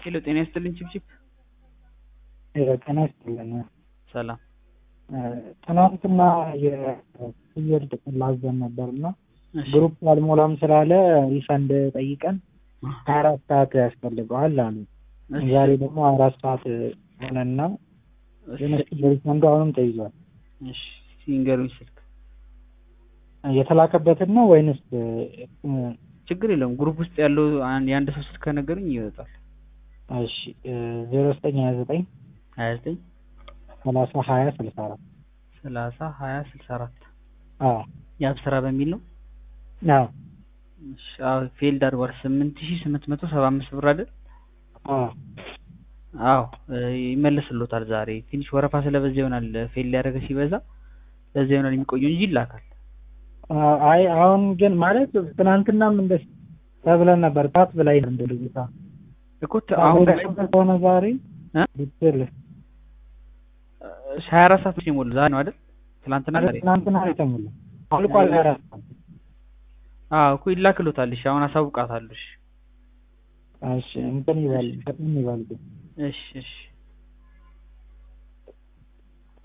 ሄሎ ጤና ይስጥልኝ ችብችብ ጤና ይስጥልን። ሰላም ትናንትና የፍየል ጥቅል ላዘን ነበር እና እሺ ግሩፕ አልሞላም ስላለ ሪፈንድ ጠይቀን ሀያ አራት ሰዓት ያስፈልገዋል አሉ። እሺ ዛሬ ደግሞ ሀያ አራት ሰዓት ሆነና እሺ የነሱ ሪፈንዱ አሁንም ተይዟል። እሺ ሲንገሩኝ ስልክ የተላከበትን ነው ወይንስ ችግር የለውም ግሩፕ ውስጥ ያለው አንድ የአንድ ሰው ስልክ ከነገሩኝ ይወጣል እሺ ዜሮ ዘጠኝ ሀያ ዘጠኝ ሀያ ዘጠኝ ሰላሳ ሀያ ስልሳ አራት ሰላሳ ሀያ ስልሳ አራት አዎ የአብስራ በሚል ነው አዎ እሺ አዎ ፌልድ አድርጓል ስምንት ሺህ ስምንት መቶ ሰባ አምስት ብር አይደል አዎ አዎ እ ይመለስሎታል ዛሬ ትንሽ ወረፋ ስለበዛ ይሆናል ፌል ሊያደርገ ሲበዛ ለዛ ይሆናል የሚቆየው እንጂ ይላካል አይ አሁን ግን ማለት ትናንትናም እንደ ተብለን ነበር ታት ብላይ እንደ ልጅታ እኮ ተ- አሁን ከሆነ ዛሬ እ? ዲቴል ሀያ አራት ሰዓት ነው የሞሉ ዛሬ ነው አይደል ትናንትና ዛሬ ትናንትና ነው የተሞላ አልቋል። አራት አዎ እኮ ይላክሎታል እሺ አሁን አሳውቃታለሁ እሺ እሺ እንትን ይበል ፈጥን ይበል ግን እሺ እሺ